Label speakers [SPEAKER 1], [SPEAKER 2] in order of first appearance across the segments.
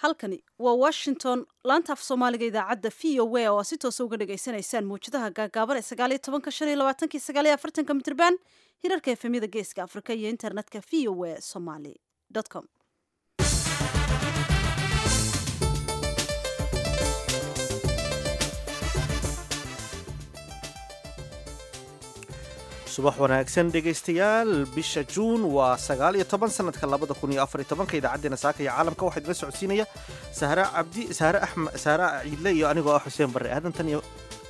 [SPEAKER 1] halkani waa washington laanta af soomaaliga idaacadda v o a oo si toosa uga dhagaysanaysaan mawjadaha gaagaaban ee sagaaliyo tobanka shan iyo labaatanki sagaaliyo afartanka mitrban hirarka efemyada geeska afrika iyo internetka v o a somaly com
[SPEAKER 2] subax wanaagsan dhegaystayaal bisha juun waa sagaal iyo toban sanadka labada kun iyo afar iyo tobanka idaacaddeenna saaka iyo caalamka waxaa idila socodsiinaya sahre cabdi sahre axmed sahre ciidle iyo anigoo ah xuseen barre aadantan iyo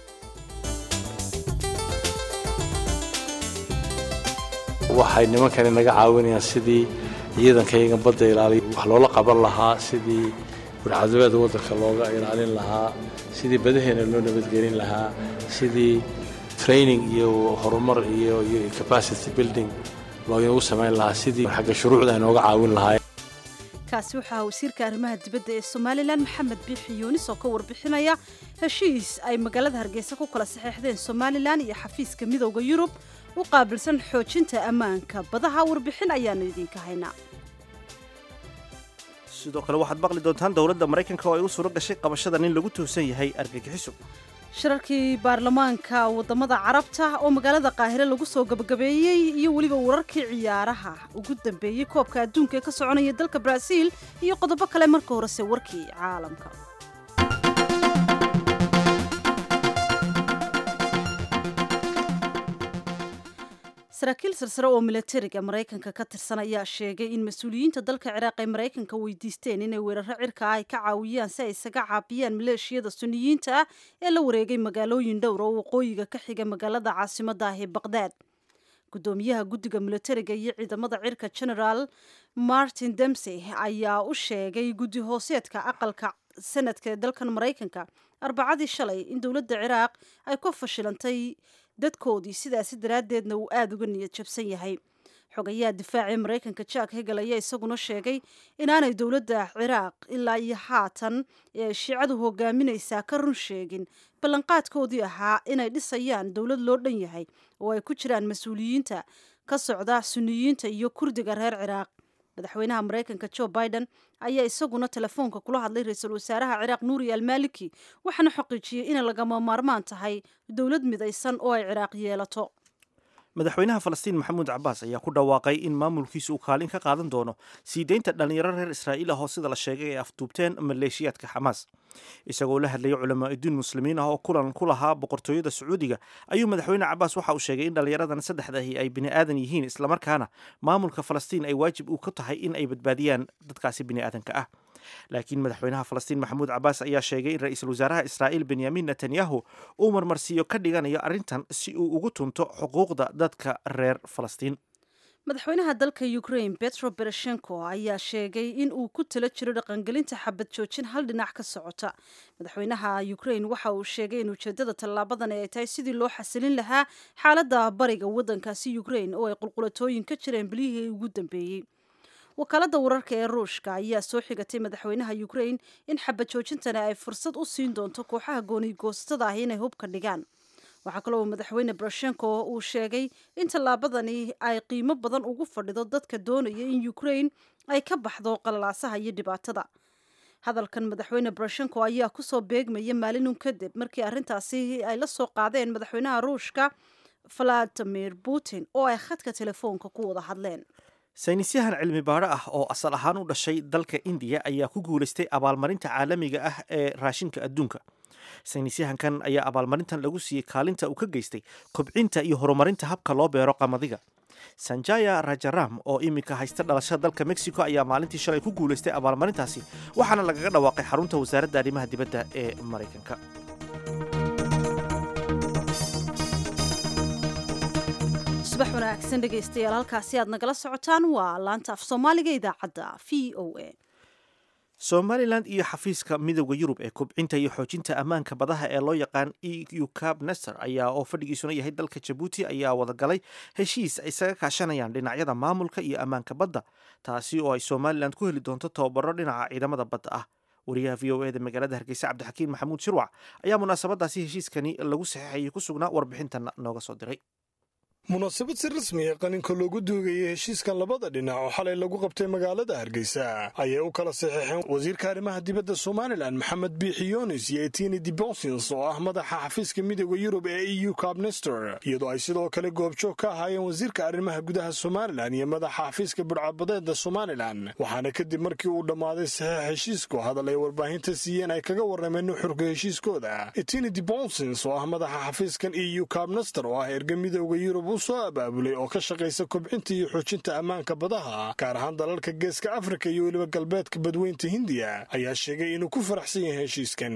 [SPEAKER 3] waxay nimankani naga caawinayaan sidii ciidankayaga badda ilaaliya wax loola qaban lahaa sidii burcadabeeda waddanka looga ilaalin lahaa sidii badaheena loo nabadgelin lahaa sidii training iyo horumar iyo iyo capacity building loogu samayn lahaa sidii xagga shuruucda ay nooga caawin lahaayeen
[SPEAKER 1] kaasi waxaa wasiirka arrimaha dibadda ee somalilan maxamed biixi yuunis oo ka warbixinaya heshiis ay magaalada hargeysa ku kala saxeexdeen somalilan iyo xafiiska midowda yurub u qaabilsan xoojinta ammaanka badaha warbixin ayaanu idinka haynaa
[SPEAKER 2] sidoo kale waxaad maqli doontaan dowladda maraykanka oo ay u suuro gashay qabashada nin lagu tuhsan yahay argagixiso
[SPEAKER 1] shirarkii baarlamaanka wadamada carabta oo magaalada qaahire lagu soo gabagabeeyey iyo weliba wararkii ciyaaraha ugu dambeeyey koobka adduunka ee ka soconaya dalka baraaziil iyo qodobo kale marka horese warkii caalamka saraakiil silsare oo milatariga maraykanka ka tirsan ayaa sheegay in mas-uuliyiinta dalka ciraaq ay maraykanka weydiisteen inay weeraro cirka ah ay ka caawiyaan si ay isaga caabiyaan maleeshiyada suniyiinta ah ee la wareegay magaalooyin dhowr oo waqooyiga ka xiga magaalada caasimada ah ee baqdaad gudoomiyaha guddiga milatariga iyo ciidamada cirka generaal martin demsey ayaa u sheegay guddi hooseedka aqalka sanadka ee dalkan maraykanka arbacadii shalay in dowladda ciraaq ay ku fashilantay dadkoodii sidaasi daraaddeedna uu aada uga niyad jabsan yahay xogayaha difaacii maraykanka jack hegel ayaa isaguna sheegay inaanay dowladda ciraaq ilaa iyo haatan ee ay shiicadu hogaaminaysaa ka run sheegin ballanqaadkoodii ahaa inay dhisayaan dowlad loo dhan yahay oo ay ku jiraan mas-uuliyiinta ka socda suniyiinta iyo kurdiga reer ciraaq madaxweynaha maraykanka joe biden ayaa isaguna telefoonka kula hadlay ra-iisul wasaaraha ciraaq nuuri almaliki waxaana xaqiijiyey inay lagama maarmaan tahay dowlad midaysan oo ay ciraaq yeelato
[SPEAKER 2] madaxweynaha falastiin maxamuud cabaas ayaa ku dhawaaqay in maamulkiisa uu kaalin ka qaadan doono sii deynta dhallinyaro reer israa'iil ah oo sida la sheegay ay afduubteen maleeshiyaadka xamaas isagoo la hadlayay culamaa'idiin muslimiin ah oo kulan ku lahaa boqortooyada sacuudiga ayuu madaxweyne cabaas waxa uu sheegay in dhallinyaradan saddexdahi ay bini aadan yihiin islamarkaana maamulka falastiin ay waajib u ka tahay in ay badbaadiyaan dadkaasi bini aadanka ah laakiin madaxweynaha falastiin maxamuud cabaas ayaa sheegay in ra-iisul wasaaraha israa'iil benyamin netanyahu uu marmarsiiyo ka dhiganayo arrintan si uu ugu tunto xuquuqda dadka reer falastiin
[SPEAKER 1] madaxweynaha dalka ukraine betro bereshenko ayaa sheegay in uu ku talo jiro dhaqangelinta xabad joojin hal dhinac ka socota madaxweynaha ukraine waxa uu sheegay in ujeedada tallaabadan ay tahay sidii loo xasilin lahaa xaaladda bariga waddankaasi ukraine oo ay qulqulatooyin ka jireen bilihii ugu dambeeyey wakaalada wararka ee ruushka ayaa soo xigatay madaxweynaha ukraine in xabad joojintani ay fursad u siin doonto kooxaha goonigoostada ah inay hubka dhigaan waxaa kaloo madaxweyne boroshenko uu sheegay in tallaabadani ay qiimo badan ugu fadhido dadka doonaya in ukraine ay ka baxdo qalalaasaha iyo dhibaatada hadalkan madaxweyne boroshenko ayaa kusoo beegmaya maalinun kadib markii arrintaasi ay la soo qaadeen madaxweynaha ruushka valadimir putin oo ay khadka telefoonka ku wada hadleen
[SPEAKER 2] saynisyahan cilmi baadho ah oo asal ahaan u dhashay dalka indiya ayaa ku guulaystay abaalmarinta caalamiga ah ee raashinka adduunka saynisyahankan ayaa abaalmarintan lagu siiyey kaalinta uu ka geystay kobcinta iyo horumarinta habka loo beero qamadiga sanjaya rajaram oo iminka haysta dhalashada dalka mexico ayaa maalintii shalay ku guulaystay abaalmarintaasi waxaana lagaga dhawaaqay xarunta wasaaradda arrimaha dibadda ee maraykanka
[SPEAKER 1] subax wanaagsan dhegaystayaal halkaasi aad nagala socotaan waa laanta af soomaaliga idaacadda v o a
[SPEAKER 2] somalilan iyo xafiiska midowda yurub ee kobcinta iyo xoojinta ammaanka badaha ee loo yaqaan eu cab nester ayaa oo fadhigiisuna yahay dalka jabuuti ayaa wadagalay heshiis ay isaga kaashanayaan dhinacyada maamulka iyo ammaanka badda taasi oo ay somalilan ku heli doonto tababaro dhinaca ciidamada badda ah wariyaha v o eda magaalada hargeysa cabdixakiin maxamuud shirwac ayaa munaasabadaasi heshiiskani lagu saxeexayay ku sugnaa warbixintan nooga soo diray
[SPEAKER 4] munaasabad si rasmi ee qaninka loogu duugayay heshiiskan labada dhinac oo xalay lagu qabtay magaalada hargeysa ayay u kala saxeexeen wasiirka arrimaha dibadda somalilan maxamed biixi yunis iyo etini dibonsins oo ah madaxa xafiiska midooda yurub ee e u cabnester iyadoo ay sidoo kale goobjoog ka ahaayeen wasiirka arrimaha gudaha somalilan iyo madaxa xafiiska budhcabadeeda somalilan waxaana kadib markii uu dhammaaday saxeex heshiisku hadal ay warbaahinta siiyeen ay kaga warrameen nuxurka heshiiskooda etini dibonsins oo ah madaxa xafiiskan e u cabnester oo ah erga midooda yurub soo abaabulay oo ka shaqaysa kobcinta iyo xoojinta ammaanka badaha gaar ahaan dalalka geeska afrika iyo weliba galbeedka badweynta hindiya ayaa sheegay inuu ku faraxsan yahay heshiiskan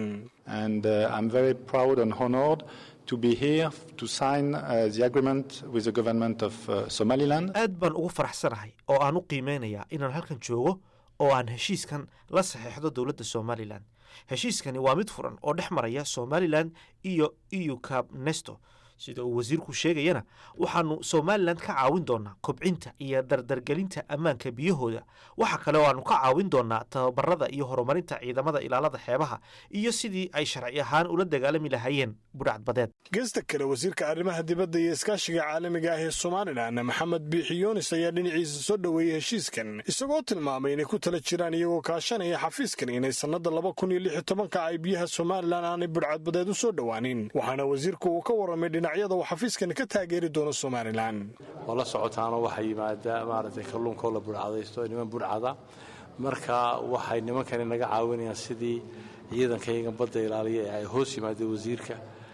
[SPEAKER 2] aad baan ugu faraxsanahay oo aan u qiimeynayaa inaan halkan joogo oo aan heshiiskan la saxeexdo dowladda somalilan heshiiskani waa mid furan oo dhex maraya somalilan iyo eu cab nesto sida uu wasiirku sheegayana waxaanu somalilan ka caawin doonaa kobcinta iyo dardargelinta ammaanka biyahooda waxa kale oo aanu ka caawin doonaa tababarada iyo horumarinta ciidamada ilaalada xeebaha iyo sidii ay sharci ahaan ula dagaalami lahaayeen budhacadbadeed
[SPEAKER 4] geesta kale wasiirka arrimaha dibadda iyo iskaashiga caalamiga ah ee somalilan maxamed biixi yunis ayaa dhinaciisa soo dhoweeyey heshiiskan isagoo tilmaamay inay ku tala jiraan iyagoo kaashanaya xafiiskan inay sannada laba kun iyo lix iyo tobanka ay biyaha somalilan aanay budhcadbadeed u soo dhowaanin waxaana wasiirku uu ka warramay dhinacyada uu xafiiskan ka taageeri doono somalilan
[SPEAKER 3] waa la socotaanoo waxaa yimaada maaragtay kalluunkoo la budhcadaysto niman budhcada marka waxay nimankani naga caawinayaan sidii ciidankayga badda ilaaliya ee ay hoos yimaadeen wasiirka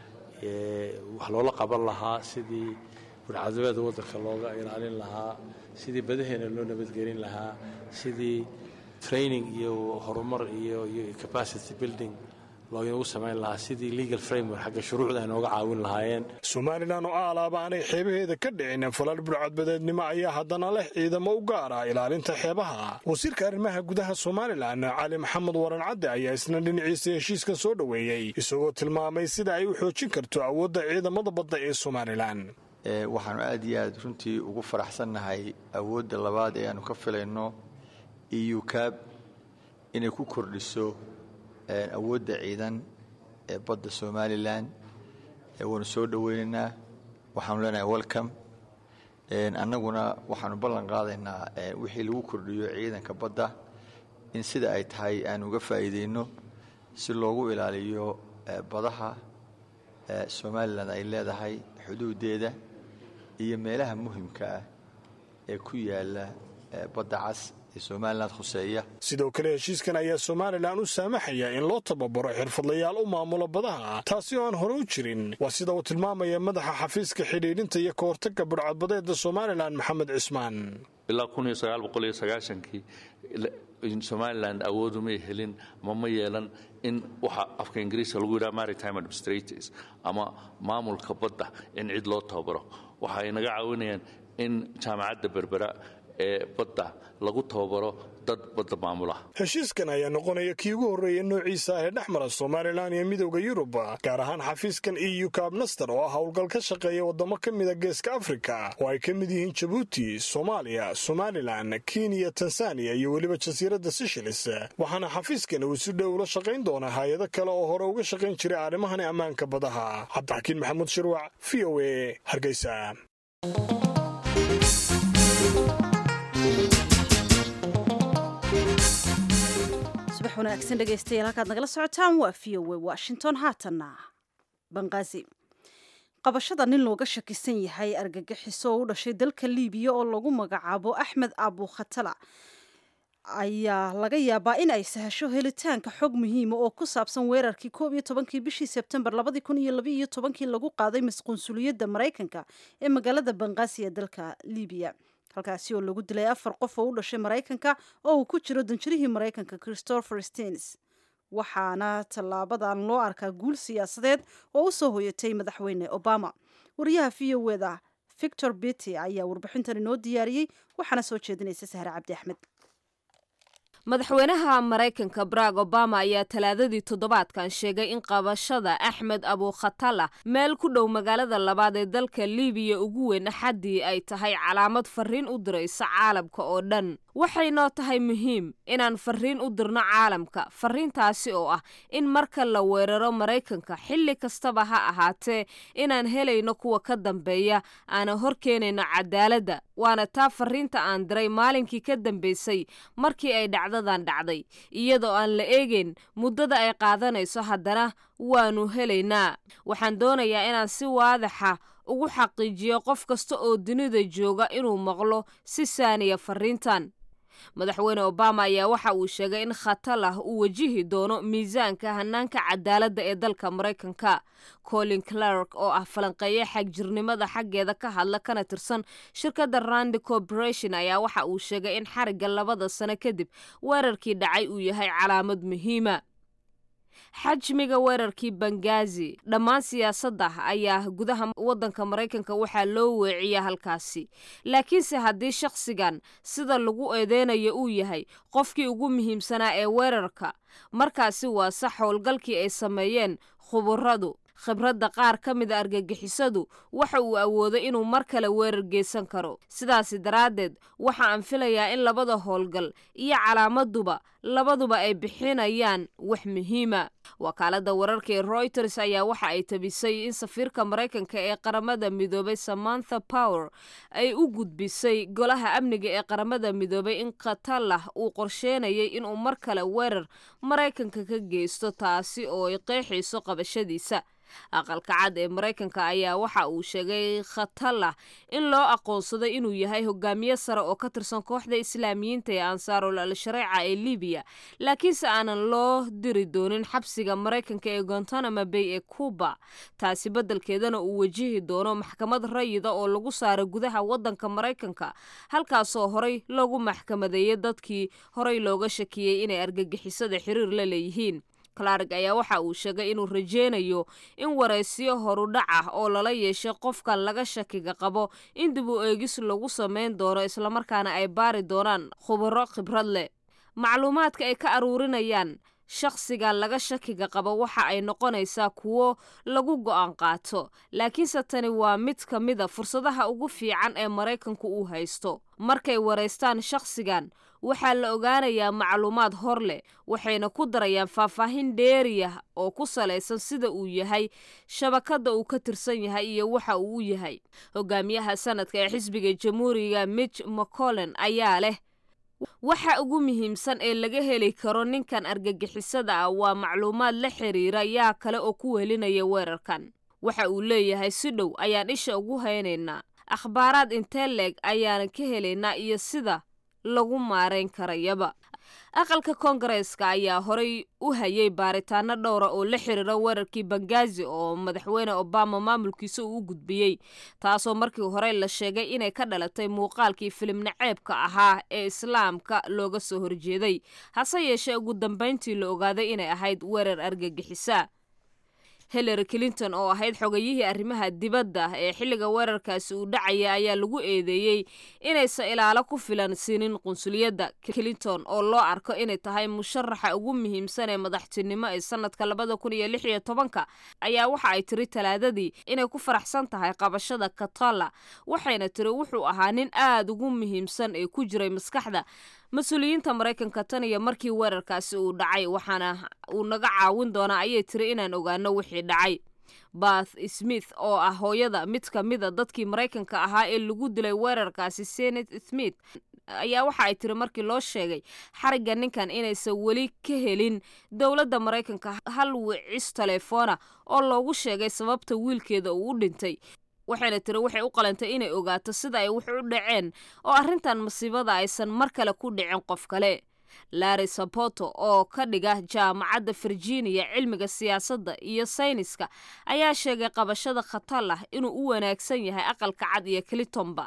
[SPEAKER 3] wax loola qaban lahaa sidii budhcadabeeda waddanka looga ilaalin lahaa sidii badaheena loo nabadgelin lahaa sidii training iyo horumar iyo iyo capacity building loogu samayn lahaa sidii legal framework xagga shuruucda ay nooga caawin lahaayeen
[SPEAKER 4] somalilan oo aalaaba aanay xeebaheeda ka dhicin falal budhcadbadeednimo ayaa haddana leh ciidamo u gaar ah ilaalinta xeebaha wasiirka arrimaha gudaha somalilan cali maxamed waran cadde ayaa isna dhinaciisa heshiiskan soo dhoweeyey isagoo tilmaamay sida ay u xoojin karto awoodda ciidamada badda ee somalilan
[SPEAKER 5] waxaanu aad iyo aad runtii ugu faraxsannahay awoodda labaad ee aanu ka filayno eu cab inay ku kordhiso awoodda ciidan ee badda somalilan waanu soo dhoweynaynaa waxaanu leenahay welcome annaguna waxaanu ballan qaadaynaa wixii lagu kordhiyo ciidanka badda in sida ay tahay aanu uga faa'iideyno si loogu ilaaliyo badaha somalilan ay leedahay xuduudeeda iyo meelaha muhimka ah ee ku yaala badda cas
[SPEAKER 4] sidoo kale heshiiskan ayaa somalilan u saamaxaya in loo tababaro xirfadlayaal u maamulo badaha taasi oo aan hore u jirin waa sida uu tilmaamaya madaxa xafiiska xidhiidhinta iyo ka hortagga budhcadbadeeda somalilan maxamed cismaan
[SPEAKER 6] ilaa kii somalilan awoodumay helin ama ma yeelan in waxa afka ingiriiska lagu yidhaha maritime administrators ama maamulka badda in cid loo tababaro waxa ay naga caawinayaan in jaamacadda berbera ee badda lagu tababaro dad badda maamula
[SPEAKER 4] heshiiskan ayaa noqonaya kii ugu horreeya noociisa ah ee dhex mara somalilan iyo midowda yurub gaar ahaan xafiiskan eu cabnaster oo ah howlgal ka shaqeeya waddamo ka mida geeska afrika oo ay ka mid yihiin jabuuti soomaaliya somalilan kenya tanzaniya iyo weliba jasiiradda sishilis waxaana xafiiskan uu si dhow ula shaqayn doonaa hay-ado kale oo hore uga shaqayn jiray arrimahani ammaanka badaha cabdixakiin maxamuud shirwac v o a hargeysa
[SPEAKER 1] subax wanaagsan dhegaystayaal halkaad nagala socotaan waa v o a washington haatanna banqaazi qabashada nin looga shakisan yahay argagixiso oo u dhashay dalka liibiya oo lagu magacaabo axmed abu khatala ayaa laga yaabaa in ay sahasho helitaanka xog muhiima oo ku saabsan weerarkii koob iyo tobankii bishii sebtembar labadii kun iyo labaiyo tobankii lagu qaaday masqunsuliyadda maraykanka ee magaalada banqaasi ee dalka liibiya halkaasi oo lagu dilay afar qof oo u dhashay maraykanka oo uu ku jiro danjirihii maraykanka christopher steins waxaana tallaabadan loo arkaa guul siyaasadeed oo u soo hoyatay madaxweyne obama wariyaha v o eda victor bity ayaa warbixintan inoo diyaariyey waxaana soo jeedinaysa sahre cabdi axmed
[SPEAKER 7] madaxweynaha maraykanka barack obama ayaa talaadadii toddobaadkan sheegay in qabashada axmed abukhatala meel ku dhow magaalada labaad ee dalka libiya ugu weyn axaddii ay tahay calaamad fariin u diraysa caalamka oo dhan waxay noo tahay muhiim inaan fariin u dirno caalamka fariintaasi oo ah in marka la weeraro maraykanka xilli kastaba ha ahaatee inaan helayno kuwa ka dambeeya aana hor keenayno cadaaladda waana taa fariinta aan diray maalinkii ka dambeysay markii ay dhacdadan dhacday iyadoo aan la eegeyn muddada ay qaadanayso haddana waanu helaynaa waxaan doonayaa inaan si waadaxa ugu xaqiijiyo qof kasta oo dunida jooga inuu maqlo si saaniya fariintan madaxweyne obama ayaa waxa uu sheegay in khatalah uu wajihi doono miisaanka hanaanka cadaaladda ee dalka maraykanka colin clark oo ah falanqeeye xagjirnimada xaggeeda ka hadla kana tirsan shirkadda randi corporation ayaa waxa uu sheegay in xarigga labada sano kadib weerarkii dhacay uu yahay calaamad muhiima xajmiga weerarkii bangazi dhammaan siyaasadda ayaa gudaha waddanka maraykanka waxaa loo weeciya halkaasi laakiinse haddii shakhsigan sida lagu eedeynayo uu yahay qofkii ugu muhiimsanaa ee weerarka markaasi waa sax howlgalkii ay sameeyeen khuburadu khibradda qaar ka mida argagixisadu waxa uu awooday inuu mar kale weerar geysan karo sidaasi daraaddeed waxa aan filayaa in labada howlgal iyo calaamaduba labaduba ay bixinayaan wax muhiima wakaaladda wararka ee royters ayaa waxa ay tabisay in safiirka maraykanka ee qaramada midoobay samantha power ay u gudbisay golaha amniga ee qaramada midoobay in khatalah uu qorsheynayay inuu mar kale weerar maraykanka ka geysto taasi oo ay qeexayso qabashadiisa aqalka cad ee maraykanka ayaa waxa uu sheegay khatalah in loo aqoonsaday inuu yahay hogaamiye sare oo ka tirsan kooxda islaamiyiinta ee ansaarul al-shareeca ee libiya laakiinse aanan loo diri doonin xabsiga maraykanka ee gontanamo bay ee cuba taasi beddelkeedana uu wajihi doono maxkamad rayida oo lagu saaro gudaha waddanka maraykanka halkaasoo horay loogu maxkamadeeyay dadkii horay looga shakiyey inay argagixisada xiriir la leeyihiin clark ayaa waxa uu sheegay inuu rajeynayo in waraysiyo horudhac ah oo lala yeeshay qofkan laga shakiga qabo in dib u eegis lagu samayn doono islamarkaana ay baari doonaan khubaro khibrad leh macluumaadka ay ka aruurinayaan shakhsigan laga shakiga qabo waxa ay noqonaysaa kuwo lagu go'aan qaato laakiinse tani waa mid ka mida fursadaha ugu fiican ee maraykanku uu haysto markay waraystaan shakhsigan waxaa la ogaanayaa macluumaad hor leh waxayna ku darayaan faahfaahin dheeriyah oo ku salaysan sida uu yahay shabakadda uu ka tirsan yahay iyo waxa uu u yahay hogaamiyaha sanadka ee xisbiga jamhuuriga mitch mccollen ayaa leh waxa ugu muhiimsan ee laga heli karo ninkan argagixisada ah waa macluumaad la xiriira yaa kale oo ku welinaya weerarkan waxa uu leeyahay si dhow ayaan isha ugu haynaynaa akhbaaraad intee leeg ayaanan ka helaynaa iyo sida lagu maarayn karayaba aqalka koongareeska ayaa horay u hayay baaritaano dhowra oo la xiriira weerarkii bangazi oo madaxweyne obama maamulkiisa uu u gudbiyey taasoo markii hore la sheegay inay ka dhalatay muuqaalkii filim naceebka ahaa ee islaamka looga soo horjeeday hase yeeshee ugu dambayntii la ogaaday inay ahayd weerar argagixisa hillary clinton oo ahayd xogayihii arrimaha dibadda ee xilliga weerarkaasi uu dhacaya ayaa lagu eedeeyey inaysan ilaalo ku filan siinin qunsuliyadda clinton oo loo arko inay tahay musharaxa ugu muhiimsan ee madaxtinimo ee sanadka labada kun iyo lix iyo tobanka ayaa waxa ay tiri talaadadii inay ku faraxsan tahay qabashada katala waxayna tiri wuxuu ahaa nin aad ugu muhiimsan ee ku jiray maskaxda mas-uuliyiinta maraykanka tan iyo markii weerarkaasi uu dhacay waxaana uu naga caawin doonaa ayay tiri inaan ogaano wixii dhacay bath smith oo ah hooyada mid ka mida dadkii maraykanka ahaa ee lagu dilay weerarkaasi senet smith ayaa waxa ay tiri markii loo sheegay xarigga ninkan inaysan weli ka helin dowladda maraykanka hal wicis telefoona oo loogu sheegay sababta wiilkeeda uu u dhintay waxayna tiri waxay u qalantay inay ogaato sida ay wax u dhaceen oo arrintan masiibada aysan mar kale ku dhicin qof kale larry sapoto oo ka dhiga jaamacadda virginia cilmiga siyaasadda iyo sayniska ayaa sheegay qabashada khatar ah inuu u wanaagsan yahay aqalka cad iyo clintonba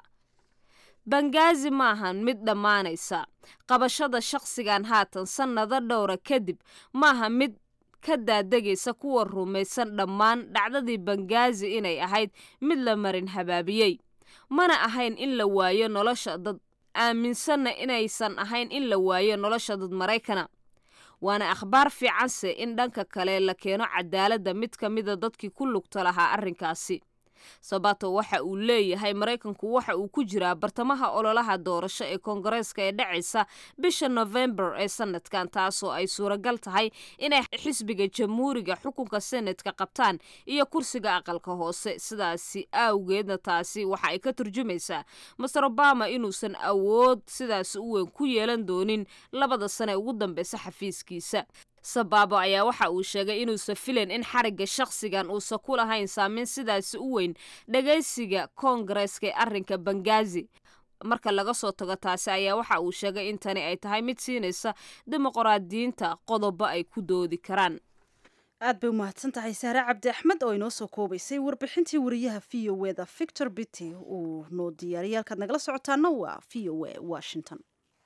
[SPEAKER 7] bangazi maahan mid dhammaanaysa qabashada shakhsigan haatan sannado dhowra kadib maaha mid ka daadegaysa kuwa rumaysan dhammaan dhacdadii bangazi inay ahayd mid la marin habaabiyey mana ahayn in la waayo nolosha dad aaminsanna inaysan ahayn in la waayo nolosha dad maraykana waana akhbaar fiicanse in dhanka kale la keeno cadaaladda mid ka mida dadkii ku lugta lahaa arrinkaasi sabato waxa uu leeyahay maraykanku waxa uu ku jiraa bartamaha ololaha doorasho ee koongareeska ee dhacaysa bisha nofembar ee sanadkan taasoo ay suuragal tahay inay xisbiga jamhuuriga xukunka senatka qabtaan iyo kursiga aqalka hoose sidaasi awgeedna taasi waxa ay ka turjumaysaa master obama inuusan awood sidaas u weyn ku yeelan doonin labada sane ugu dambeysa xafiiskiisa sabaabo ayaa waxa uu sheegay inuusan filan in xarigga shakhsigan uusan ku lahayn saameyn sidaasi u weyn dhagaysiga koongareeska ee arrinka bangazi marka laga soo tago taasi ayaa waxa uu sheegay in tani ay tahay mid siinaysa dimuqraadiyiinta qodobo ay ku doodi karaan
[SPEAKER 1] aad bay u mahadsan tahay saare cabdi axmed oo inoo soo koobaysay warbixintii wariyaha v o eda victor bity uu noo diyaariyay halkaad nagala socotaana waa v o e washington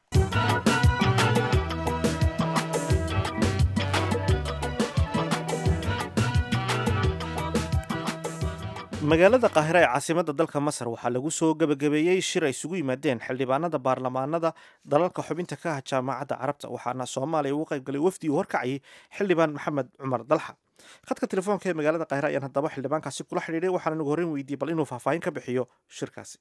[SPEAKER 2] magaalada qaahira ee caasimadda dalka masar waxaa lagu soo gebagabeeyey shir ay isugu yimaadeen xildhibaanada baarlamaanada dalalka xubinta ka ah jaamacadda carabta waxaana soomaaliya ugu qaybgalay wafdi uu horkacayay xildhibaan maxamed cumar dalxa khadka telefoonka ee magaalada qaahira ayaan haddaba xildhibaankaasi kula xidhiidhay waxaana nagu horreyn weydiiyey bal inuu faahfaahin ka bixiyo shirkaasi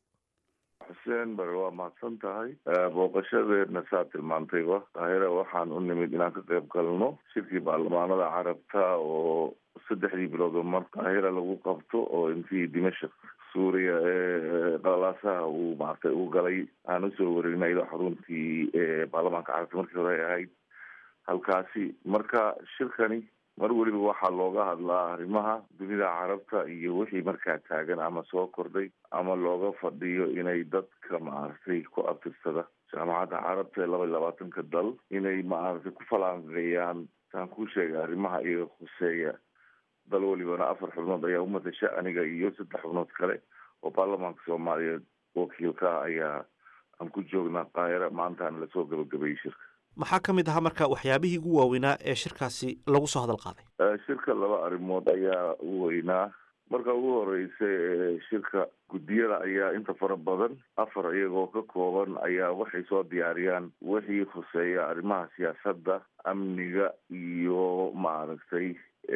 [SPEAKER 8] xuseen bare waa mahadsan tahay booqashadeedna saa tilmaantayba qaahira waxaan u nimid inaan ka qayb galno shirkii baarlamaanada carabta oo saddexdii bilood oo mar qaahira lagu qabto oo intii dimashik suuriya ee qalalaasaha uu maaragtay u galay aan usoo wareegnay ilo xaruntii baarlamaanka carabta markii hore ay ahayd halkaasi marka shirkani mar weliba waxaa looga hadlaa arrimaha dunida carabta iyo wixii markaa taagan ama soo kordhay ama looga fadhiyo inay dadka maaragtay ku abtirsada jaamacadda carabta ee laba iyo labaatanka dal inay maaragtay ku falaanqeeyaan saan kuu sheegay arrimaha iyaga khuseeya dal welibana afar xubnood ayaa umatasha aniga iyo saddex xubnood kale oo baarlamaanka soomaaliyeed wakiilka ayaa aan ku joognaa qaahira maantaana lasoo gabagabeeyey shirka
[SPEAKER 2] maxaa ka mid ahaa marka waxyaabihii ugu waaweynaa ee shirkaasi lagu soo hadal qaaday
[SPEAKER 8] shirka laba arrimood ayaa u weynaa marka ugu horeysa shirka guddiyada ayaa inta fara badan afar iyagoo ka kooban ayaa waxay soo diyaariyaan wixii khuseeya arrimaha siyaasadda amniga iyo maaragtay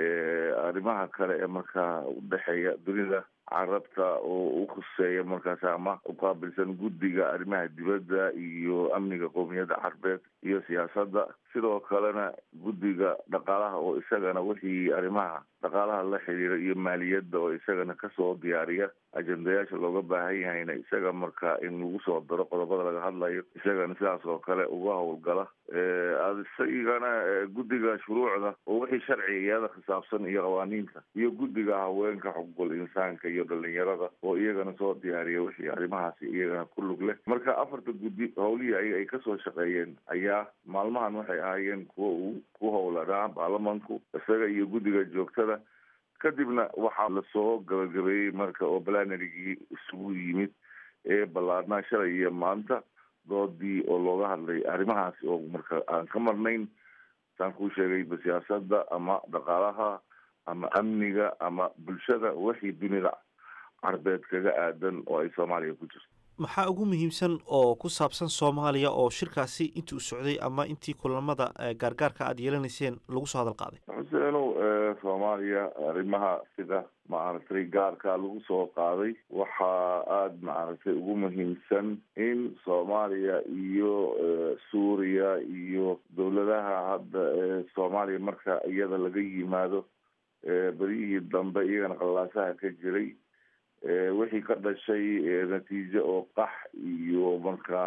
[SPEAKER 8] arrimaha kale ee markaa udhexeeya dunida carabta oo u khuseeya markaas ama uqaabilsan guddiga arrimaha dibadda iyo amniga qowmiyadda carbeed iyo siyaasadda sidoo kalena guddiga dhaqaalaha oo isagana wixii arrimaha dhaqaalaha la xiriira iyo maaliyadda oo isagana kasoo diyaariya ajendayaasha looga baahan yahayna isaga marka in lagu soo daro qodobada laga hadlayo isagana sidaas oo kale uga howlgala isagana guddiga shuruucda oo wixii sharcigayada khisaabsan iyo qawaaniinta iyo guddiga haweenka xuquuqul insaanka iyo dhalinyarada oo iyagana soo diyaariya wixii arrimahaasi iyagana ku lug leh marka afarta guddi howlihii ayaga ay kasoo shaqeeyeen ayaa maalmahan waxay ahaayeen kuwa uu ku howlanaa baarlamanku isaga iyo guddiga joogtada kadibna waxaa lasoo gabagabeeyey marka oo balanarigii isugu yimid ee ballaarnaa shalay iyo maanta doodii oo looga hadlay arrimahaasi oo marka aan ka marnayn saan kuu sheegayba siyaasadda ama dhaqaalaha ama amniga ama bulshada wixii dunida carbeed kaga aadan oo ay soomaaliya ku jirto
[SPEAKER 2] maxaa ugu muhiimsan oo ku saabsan soomaaliya oo shirkaasi intii u socday ama intii kulamada gaargaarka aada yeelanayseen lagu soo hadal qaaday
[SPEAKER 8] xuseenow soomaaliya arrimaha sida maaragtay gaarka lagu soo qaaday waxaa aada maaragtay ugu muhiimsan in soomaaliya iyo suuriya iyo dowladaha hadda soomaaliya marka iyada laga yimaado beryihii dambe iyagana qalalaasaha ka jiray wixii ka dhashay natiijo oo qax iyo markaa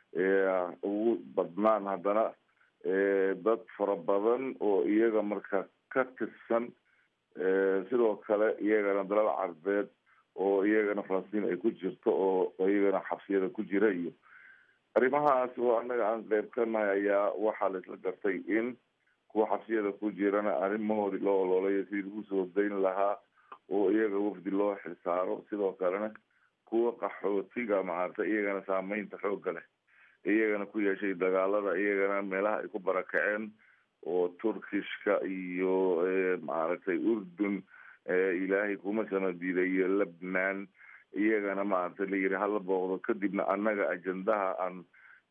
[SPEAKER 8] ugu badnaan haddana dad fara badan oo iyaga marka ka tirsan sidoo kale iyagana dalal carbeed oo iyagana falastiin ay ku jirto oo iyagana xabsiyada ku jira iyo arrimahaas oo annaga aan qeyb ka nahay ayaa waxaa laisla gartay in kuwa xabsiyada ku jirana arrimahoodii loo oloolayo sidii lagu soo dayn lahaa oo iyaga wafdi loo xilsaaro sidoo kalena kuwa qaxootiga maaragtay iyagana saameynta xoogga leh iyagana ku yeeshay dagaalada iyagana meelaha ay ku barakaceen oo turkishka iyo maaragtay urdun ilaahay kuma sano diiday iyo lebnan iyagana maaragtay la yidhi hala booqdo kadibna annaga ajendaha aan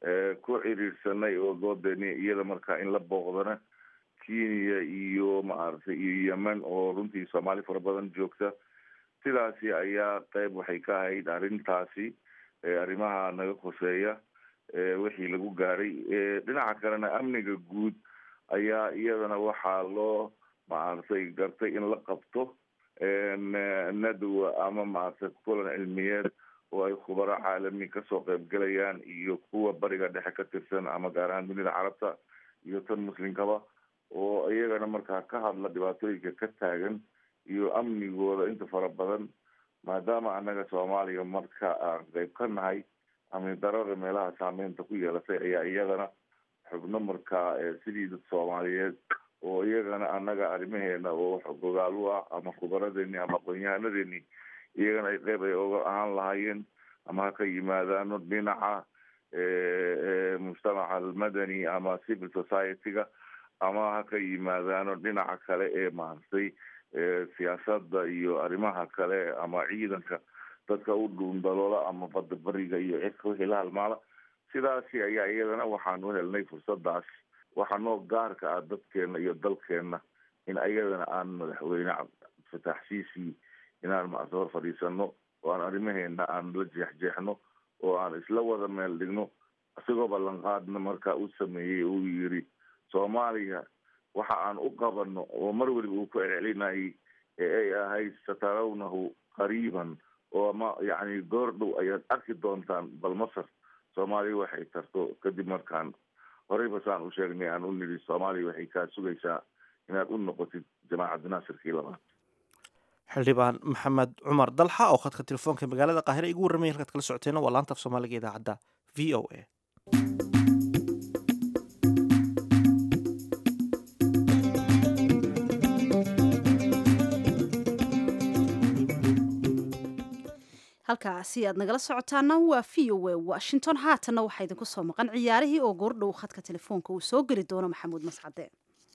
[SPEAKER 8] ku ciriirsanay oo doodeeni iyada markaa in la booqdana kenya iyo maaragtay iyo yemen oo runtii soomaali fara badan joogta sidaasi ayaa qeyb waxay ka ahayd arrintaasi arrimaha naga khuseeya wixii lagu gaaray dhinaca kalena amniga guud ayaa iyadana waxaa loo maaragtay gartay in la qabto nadwa ama maaragtay kulan cilmiyeed oo ay khubaro caalami kasoo qeybgelayaan iyo kuwa bariga dhexe ka tirsan ama gaar ahaan dunida carabta iyo tan muslimkaba oo iyagana markaa ka hadla dhibaatooyinka ka taagan iyo amnigooda inta fara badan maadaama annaga soomaaliya marka aan qeyb ka nahay amni darada meelaha saameynta ku yeelatay ayaa iyagana xubno markaa sidii dad soomaaliyeed oo iyagana annaga arrimaheena oo gogaal u ah ama khubaradeeni ama aqoon-yahanadeeni iyagana ay qeyb ay oga ahaan lahaayeen ama ha ka yimaadaano dhinaca mujtamaca almadani ama civil society-ga ama ha ka yimaadaano dhinaca kale ee maaragtay siyaasadda iyo arrimaha kale ama ciidanka dadka u dhuundaloola ama badda beriga iyo cirka wixii la halmaala sidaasi ayaa iyadana waxaan u helnay fursadaas waxaa noo gaarka ah dadkeena iyo dalkeena in ayadana aan madaxweyne cabdifatax siisi inaan maarta hor fadhiisano oo aan arrimaheena aan la jeexjeexno oo aan isla wada meel dhigno isagoo ballanqaadna markaa u sameeyey uu yiri soomaaliya waxa aan u qabano oo mar weliba uu ku celcelinayay ee ay ahayd satarawnahu qariiban oo ma yacni goor dhow ayaad arki doontaan bal masar soomaaliya waxay tarto kadib markaan horeyba saan u sheegnay aan u nidhi soomaaliya waxay kaa sugaysaa inaad u noqotid jamaacad naasirkii labaad
[SPEAKER 2] xildhibaan maxamed cumar dalxa oo khadka telefoonka magaalada qaahire igu warramaya halkaad kala socoteena waa laanta af soomaaliga idaacadda v o a
[SPEAKER 1] halkaasi aad nagala socotaana waa v o a washington haatanna waxaa idinku soo maqan ciyaarihii oo goordhow khadka telefoonka uu soo geli doono maxamuud mascade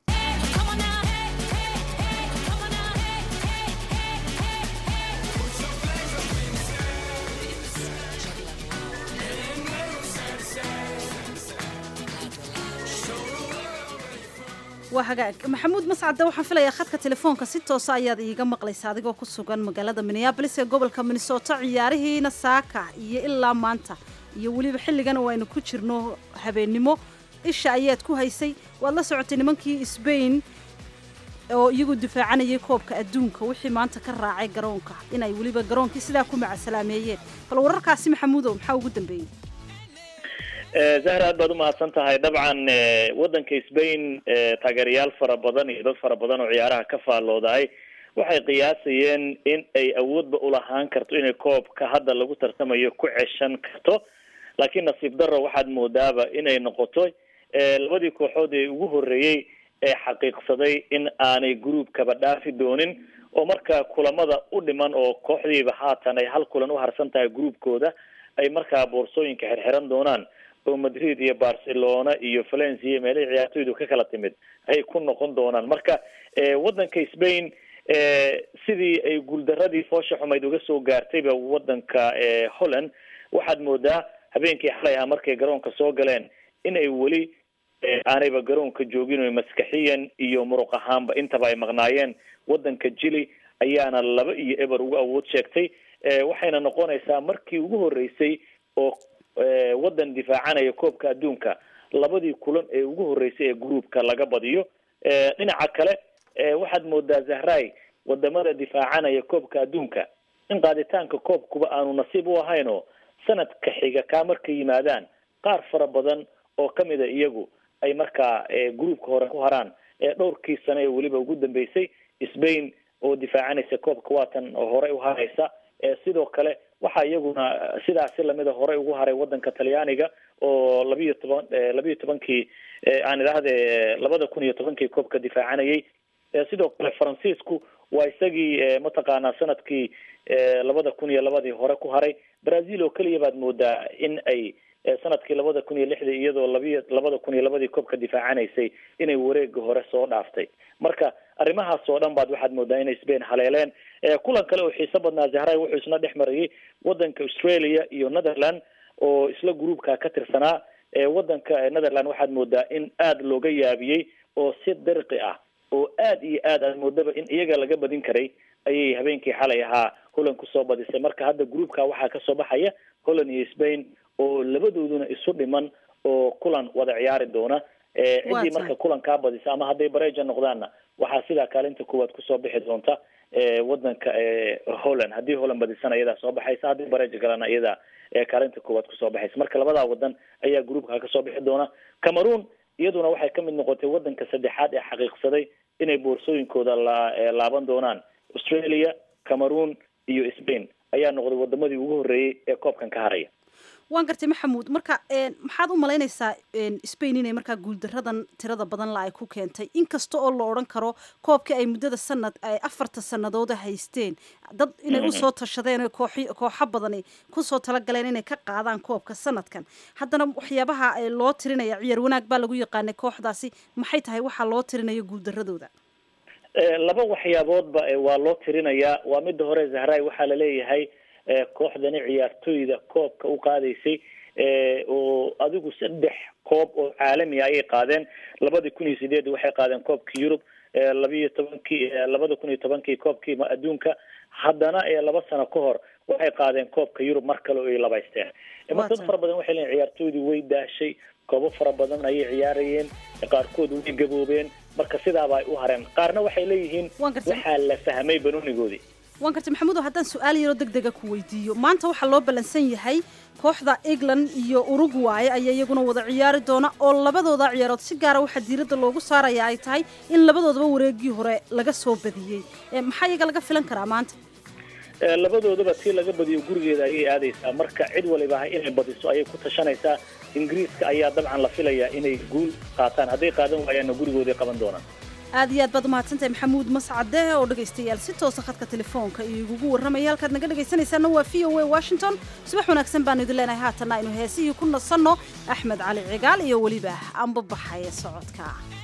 [SPEAKER 1] waa hagaag maxamuud mascade waxaan filayaa khadka telefoonka si toosa ayaad iiga maqlaysa adigoo ku sugan magaalada minneabolis ee gobolka minnesota ciyaarihiina saaka iyo ilaa maanta iyo weliba xilligan oo aynu ku jirno habeennimo isha ayaad ku haysay waad la socotay nimankii sbain oo iyagu difaacanayay koobka adduunka wixii maanta ka raacay garoonka inay weliba garoonkii sidaa ku macasalaameeyeen bal wararkaasi maxamuudow maxaa ugu dambeeyey
[SPEAKER 9] zahra aad baad umahadsan tahay dabcan waddanka sbain taageerayaal fara badan iyo dad fara badan oo ciyaaraha ka faalloodahay waxay qiyaasayeen in ay awoodba ulahaan karto inay koobka hadda lagu tartamayo ku ceshan karto laakiin nasiib daro waxaad moodaaba inay noqoto labadii kooxood ee ugu horreeyey ee xaqiiqsaday in aanay groupkaba dhaafi doonin oo marka kulamada u dhiman oo kooxdiiba haatan ay hal kulan u harsan tahay groupkooda ay markaa boorsooyinka xirxiran doonaan oo madrid iyo barcelona iyo valencia iyo meelihii ciyaartoydu ka kala timid ay ku noqon doonaan marka waddanka spain sidii ay guuldaradii foosha xumayd uga soo gaartayba waddanka holland waxaad moodaa habeenkii xalay ahaa markay garoonka soo galeen in ay weli aanayba garoonka joogin o maskaxiyan iyo muruq ahaanba intaba ay maqnaayeen waddanka jili ayaana laba iyo eber uga awood sheegtay waxayna noqonaysaa markii ugu horreysay oo waddan difaacanaya koobka adduunka labadii kulan ee ugu horreysay ee groupka laga badiyo dhinaca kale waxaad moodaa zahray wadamada difaacanaya koobka adduunka in qaaditaanka koobkuba aanu nasiib u ahayn oo sanadka xiga kaa markay yimaadaan qaar fara badan oo kamid a iyagu ay markaa groupka hore ku haraan dhowrkii sane ee weliba ugu dambeysay spain oo difaacanaysa koobka waatan oo horey u haraysa sidoo kale waxaa iyaguna sidaasi lamida horey ugu haray wadanka talyaaniga oo labiiyo toban labiiyo tobankii aan idhaahde labada kun iyo tobankii koobka difaacanayay sidoo kale faransiisku waa isagii mataqaanaa sanadkii labada kun iyo labadii hore ku haray brazil oo keliya baad moodaa in ay sanadkii labada kun iyo lixdii iyadoo labiyo labada kun iyo labadii koobka difaacanaysay inay wareega hore soo dhaaftay marka arrimahaas oo dhan baad waxaad moodaa inay spain haleeleen kulan kale oo xiiso badnaa zahray wuxuu isna dhex marayay wadanka australia iyo netherland oo isla groupka ka tirsanaa wadanka netherland waxaad moodaa in aada looga yaabiyey oo si dirqi ah oo aad iyo aad aad moodaba in iyaga laga badin karay ayay habeenkii xalay ahaa holland kusoo badisay marka hadda groupka waxaa kasoo baxaya holland iyo spain oo labadooduna isu dhiman oo kulan wada ciyaari doona ciddii marka kulan kaa badisa ama hadday bareja noqdaanna waxaa sidaa kaalinta koowaad kusoo bixi doonta wadanka holland haddii holland badisana iyadaa soo baxaysa haddii bareja galana iyadaa kaalinta koowaad kusoo baxaysa marka labadaa wadan ayaa groupka kasoo bixi doona cameroon iyaduna waxay kamid noqotay wadanka saddexaad ee xaqiiqsaday inay boorsooyinkooda la laaban doonaan australia cameroon iyo spain ayaa noqday wadamadii ugu horreeyey ee koobkan ka haraya
[SPEAKER 1] waan gartay maxamuud marka maxaad u malaynaysaa spain inay markaa guuldaradan tirada badan la ay ku keentay inkasta oo la odhan karo koobkii ay muddada sanad ay afarta sanadooda haysteen dad inay usoo tashadeen o koox kooxo badani kusoo talagaleen inay ka qaadaan koobka sanadkan haddana waxyaabaha loo tirinaya ciyaar wanaag baa lagu yaqaanay kooxdaasi maxay tahay waxaa loo tirinaya guuldaradooda
[SPEAKER 9] laba waxyaaboodba waa loo tirinayaa waa midda hore zahray waxaa laleeyahay kooxdani ciyaartoyda koobka u qaadaysay oo adigu saddex koob oo caalami ayay qaadeen labadii kun iyo sideed waxay qaadeen koobkii yurub labiiyo tobankii labada kun iyo tobankii koobkii adduunka haddana laba sano ka hor waxay qaadeen koobka yurub mar kale oo ay labaysteen marka dad fara badan waxay leeyiin ciyaartoydii way daashay koobo fara badan ayay ciyaarayeen qaarkood way gaboobeen marka sidaaba ay u hareen qaarna waxay leeyihiin waxaa la fahmay banoonigoodii
[SPEAKER 1] waan gartay maxamuudo haddaan su-aal yaroo deg dega ku weydiiyo maanta waxaa loo ballansan yahay kooxda england iyo uruguay ayaa iyaguna wada ciyaari doona oo labadooda ciyaarood si gaara waxaa diiradda loogu saaraya ay tahay in labadoodaba wareegii hore laga soo badiyey maxaa iyaga laga filan karaa maanta
[SPEAKER 9] labadoodaba tii laga badiyo gurigeeda ayay aadaysaa marka cid waliba inay badiso ayay ku tashanaysaa ingiriiska ayaa dabcan la filayaa inay guul qaataan hadday qaadan waayaanna gurigooday qaban doonaan
[SPEAKER 1] aad iyo aad baad umahadsantahay maxamuud mascade oo dhegaystayaal si toosa khadka telefoonka iyo igugu warramaya halkaad naga dhegaysanaysaana waa v o a washington subax wanaagsan baanu idin leenahay haatanna aynu heesihii ku nasanno axmed cali cigaal iyo weliba anbabaxaya socodka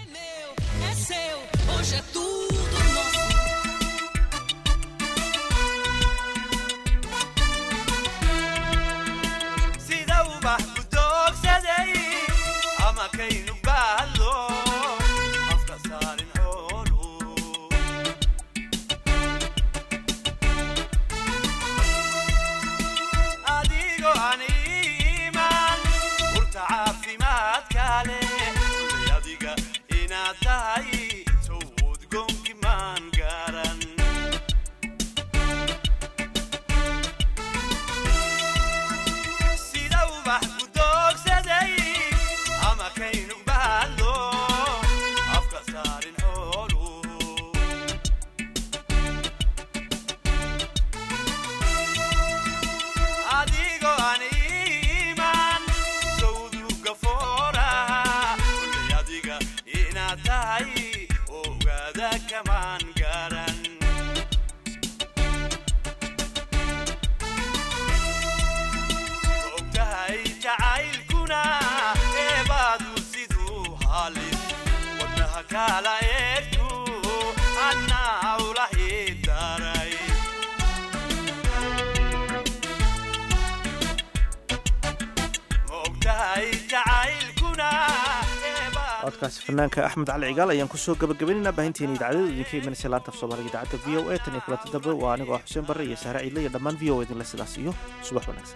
[SPEAKER 2] codkaasi fanaanka axmed cali cigaal ayaan kusoo gabagabaynaynaa baahinteena idaacadada idinka imanaysa laanta af soomaaliga idaacadda v o a tan iyo kulanta dambe waa anigoo ah xuseen barre iyo sahre ciidle iyo dhammaan v o a idinle sidaas iyo subax wanaagsan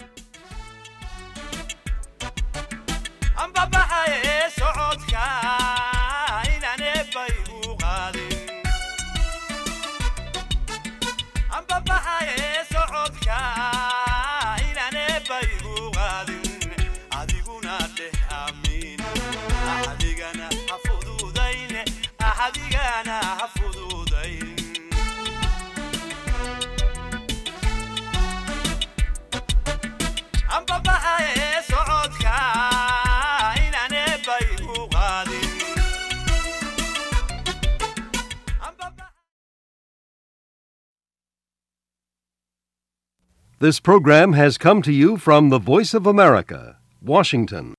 [SPEAKER 10] This program has come to you from the Voice of America, Washington.